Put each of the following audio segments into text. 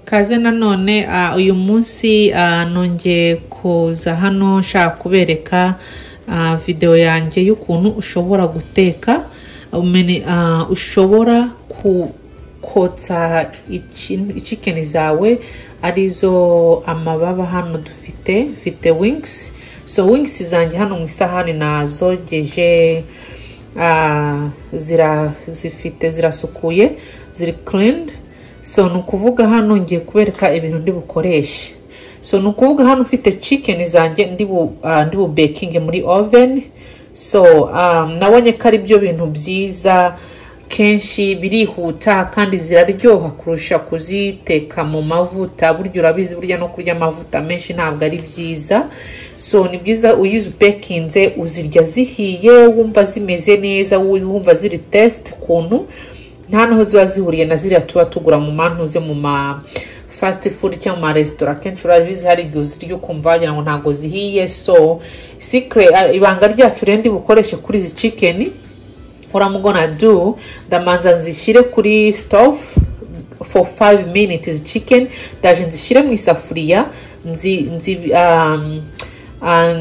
kaze nanone uyu munsi nongeye kuza hano nshaka kubereka videwo yanjye y'ukuntu ushobora guteka ushobora kukotsa ikikeni zawe arizo amababa hano dufite mfite wingisi so wingisi zanjye hano mu isahani nazogeje zifite zirasukuye ziri kirini so ni ukuvuga hano ngiye kubereka ibintu ndi bukoreshe so ni ukuvuga hano ufite cikeni zanjye ndi bubekinge muri oveni so nabonye ko ari byo bintu byiza kenshi birihuta kandi ziraryoha kurusha kuziteka mu mavuta burya urabizi burya no kurya amavuta menshi ntabwo ari byiza so ni byiza uyu ubekinze uzirya zihiye wumva zimeze neza wumva ziri tesite ukuntu nta naho ziba zihuriye na ziriya tuba tugura mu mantuze mu ma fasiti fudu cyangwa mu maresitora akenshi urabizi hari igihe uzirya ukumva wagira ngo ntabwo zihiye so sikire ibanga ryacu rero bukoreshe kuri izi cikeni uramugona du ndamanza nzishyire kuri sitofu for five minutes chicken ndaje nzishyire mu isafuriya nzi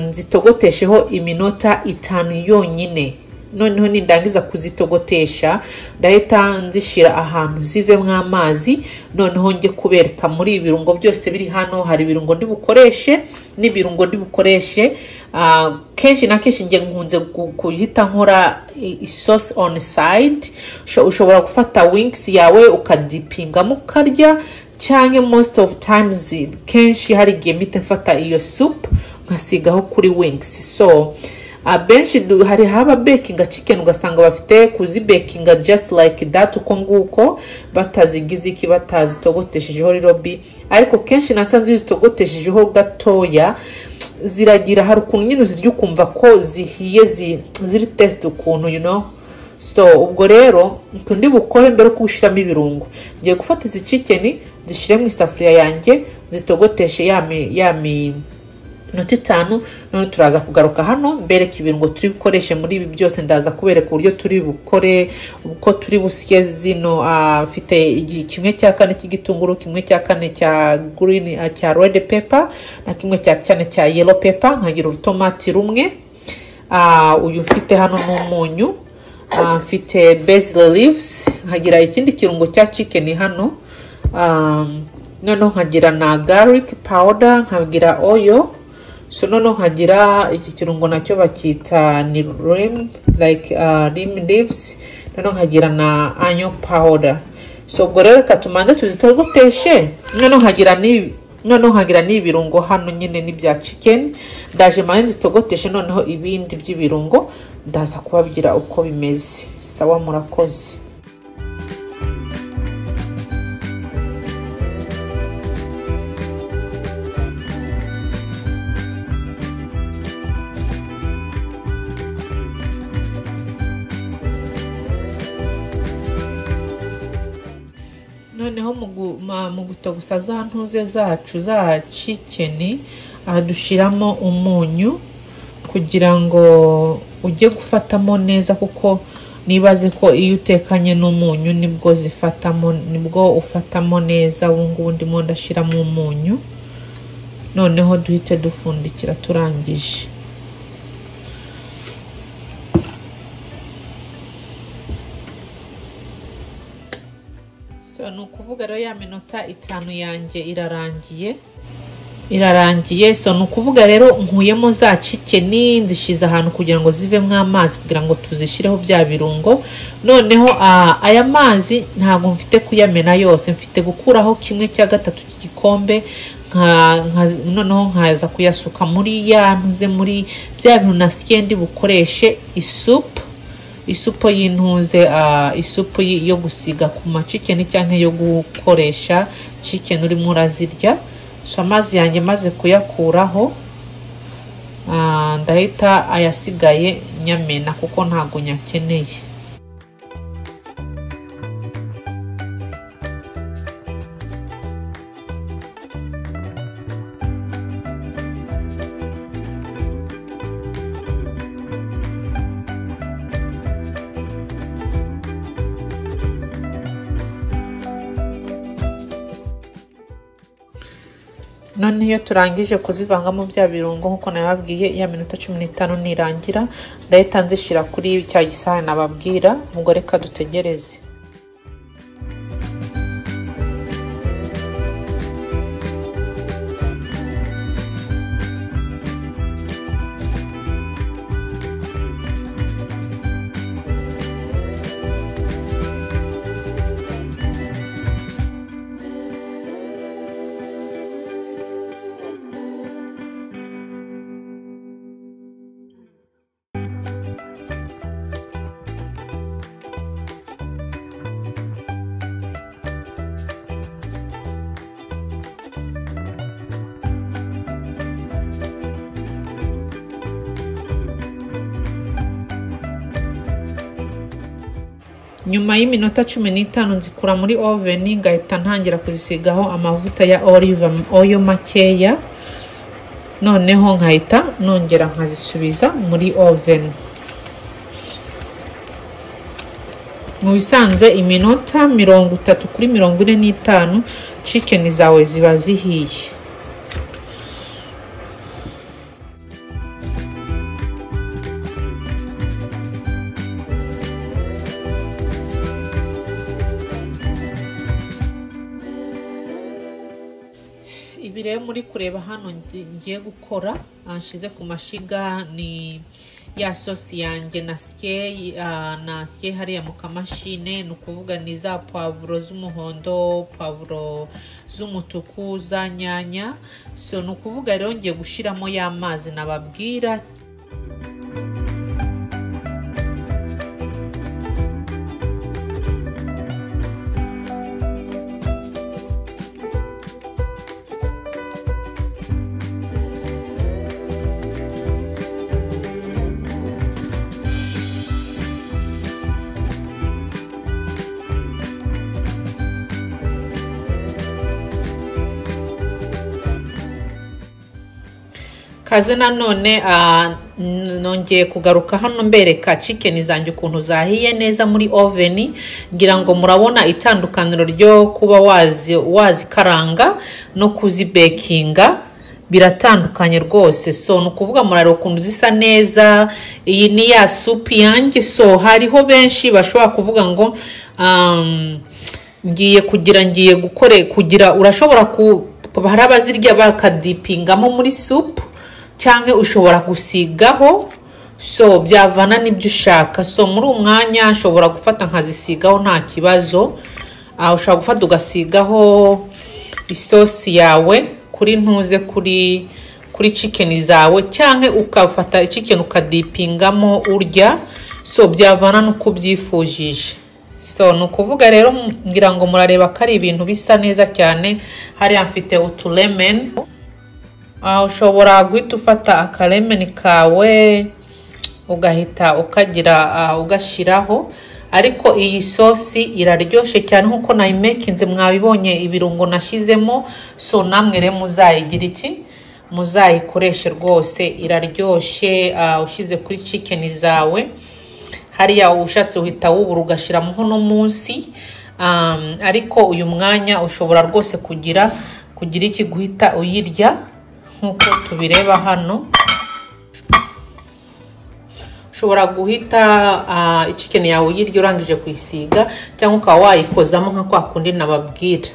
nzitogotesheho iminota itanu yonyine noneho nindangiza kuzitogotesha ndahita nzishyira ahantu zivemo amazi noneho njye kubereka muri ibirungo byose biri hano hari ibirungo ndi bukoreshe n'ibirungo ndi bukoreshe kenshi na kenshi njye nkunze guhita nkora isosi oni sayidi ushobora gufata wingisi yawe ukadipingamo ukarya cyangwa most of times kenshi hari igihe mpita mfata iyo supu nkasigaho kuri wingisi so abenshi hari haba bekinga cikeni ugasanga bafite kuzibekinga just like that uko nguko batazigize iki batazitogoteshejeho rirobi ariko kenshi nasanze iyo zitogoteshejeho gatoya ziragira hari ukuntu nyine uzirya ukumva ko zihiye ziri tesite ukuntu you know so ubwo rero ndi bukore mbere yo kubushyiramo ibirungo ngiye gufata izi cikeni zishyire mu isafuriya yanjye zitogoteshe yami yami inota itanu none turaza kugaruka hano mbereka ibirungo turi bukoreshe muri ibi byose ndaza kubereka uburyo turi bukore uko turi busye zino afite kimwe cya kane cy'igitunguru kimwe cya kane cya green cya red pepper na kimwe cya kane cya yellow pepper nkagira urutomati rumwe uyu mfite hano ni umunyu mfite basil leaves nkagira ikindi kirungo cya chicken hano noneho nkagira na garlic powder nkagira oyo so noneho nkagira iki kirungo nacyo bakita ni rim like uh, rim leaves noneho nkagira na anyo powder so ubwo rero reka tumanze tuzitogoteshe noneho nkagira ni noneho nkagira n'ibirungo hano nyine n'ibya chicken ndaje mane nzitogoteshe noneho ibindi by'ibirungo ndaza kubabwira uko bimeze sawa murakoze noneho mu gutogusa za ntuze zacu za cikeni dushyiramo umunyu kugira ngo ujye gufatamo neza kuko nibaze ko iyo utekanye n'umunyu nibwo zifatamo nibwo ufatamo neza ubu ngubu ndimo ndashyiramo umunyu noneho duhite dupfundikira turangije ni ukuvuga rero ya minota itanu yanjye irarangiye irarangiye so ni ukuvuga rero nkuyemo za cikeni nzishyize ahantu kugira ngo zivemo amazi kugira ngo tuzishyireho bya birungo noneho aya mazi ntabwo mfite kuyamena yose mfite gukuraho kimwe cya gatatu cy'igikombe noneho nkaza kuyasuka muri ya ntuze muri bya bintu na sikendi bukoreshe isupu isupu y'intuze isupu yo gusiga ku macikeni cyangwa yo gukoresha cikeni urimo urazirya so amazi yanjye maze kuyakuraho ndahita ayasigaye nyamena kuko ntabwo nyakeneye none iyo turangije kuzivangamo bya birungo nk'uko nababwiye ya minota cumi n'itanu nirangira ndahita nzishyira kuri cya gisahani nababwira ubwo reka dutegereze nyuma y'iminota cumi n'itanu nzikura muri oveni ngahita ntangira kuzisigaho amavuta ya olive oyo makeya noneho nkahita nongera nkazisubiza muri oveni mu bisanzwe iminota mirongo itatu kuri mirongo ine n'itanu cikeni zawe ziba zihiye ibi rero muri kureba hano ngi- ngiye gukora nshyize ku mashyiga ni ya sosi yanjye na sike ah, na sike hariya mu kamashine ni ukuvuga ni za pavuro z'umuhondo pavuro z'umutuku za nyanya so ni ukuvuga rero ngiye gushyiramo ya mazi nababwira kaze nanone ah, n- nongeye kugaruka hano mbereka cikeni zanjye ukuntu zahiye neza muri oveni ngira ngo murabona itandukaniro ryo kuba wazi wazikaranga no kuzibekinga biratandukanye rwose so ni ukuvuga murareba ukuntu zisa neza iyi ni ya supu yanjye so hariho benshi bashobora kuvuga ngo um, ngiye kugira ngiye gukore kugira urashobora ku hari abazirya bakadipingamo muri supu cyangwa ushobora gusigaho so byavana n'ibyo ushaka so muri uwo mwanya ushobora gufata nkazisigaho nta kibazo Ah, ushobora gufata ugasigaho isosi yawe kuri ntuze kuri kuri cikeni zawe cyangwa ukafata cikeni ukadipingamo urya so byavana n'uko ubyifujije so ni ukuvuga rero m- ngira ngo murareba ko ari ibintu bisa neza cyane hariya mfite utulemeni Ah, ushobora guhita ufata akaremeni kawe ugahita ukagira ah, ugashyiraho ariko iyi sosi iraryoshye cyane nk'uko nayimekinze mwabibonye ibirungo nashyizemo so namwe rero muzayigira iki muzayikoreshe rwose iraryoshye ah, ushyize kuri cikeni zawe hariya ushatse uhita wubura ugashyiramo uno munsi Um, ariko uyu mwanya ushobora rwose kugira kugira iki guhita uyirya nk'uko tubireba hano ushobora guhita ah, ikikeni yawe uyirya urangije kuyisiga cyangwa ukaba wayikozamo nka kwa kundi nababwira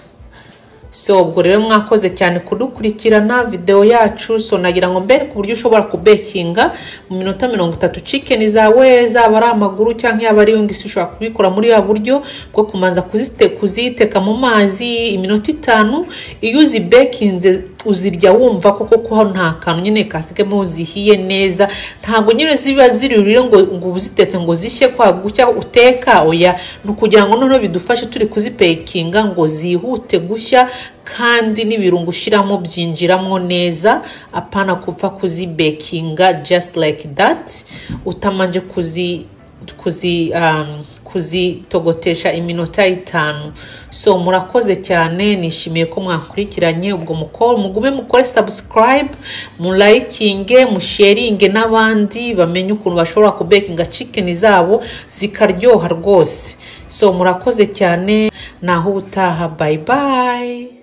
so ubwo rero mwakoze cyane kudukurikirana videwo yacu so nagira ngo mbere ku buryo ushobora kubekinga mu minota mirongo itatu cikeni zawe zaba ari amaguru cyangwa yaba ari wingisi ushobora kubikora muri ya buryo bwo kumanza kuzite- kuziteka mu mazi iminota itanu iyo uzibekinze uzirya wumva koko ko nta kantu nyine kasigamo zihiye neza ntabwo nyine ziba ziririre ngo ngo uba uzitetse ngo zishye kwa gushya uteka oya ni ukugira ngo noneho bidufashe turi kuzipekinga ngo zihute gushya kandi n'ibirungo ushyiramo byinjiramo neza apana kupfa kuzibekinga just like that utamanje kuzi kuzi um, kuzitogotesha iminota itanu so murakoze cyane nishimiye ko mwakurikiranye ubwo mukoro mugume mukore subscribe mulayikinge musheringe n'abandi bamenye ukuntu bashobora kubekinga cikeni zabo zikaryoha rwose so murakoze cyane naho ubutaha bye bye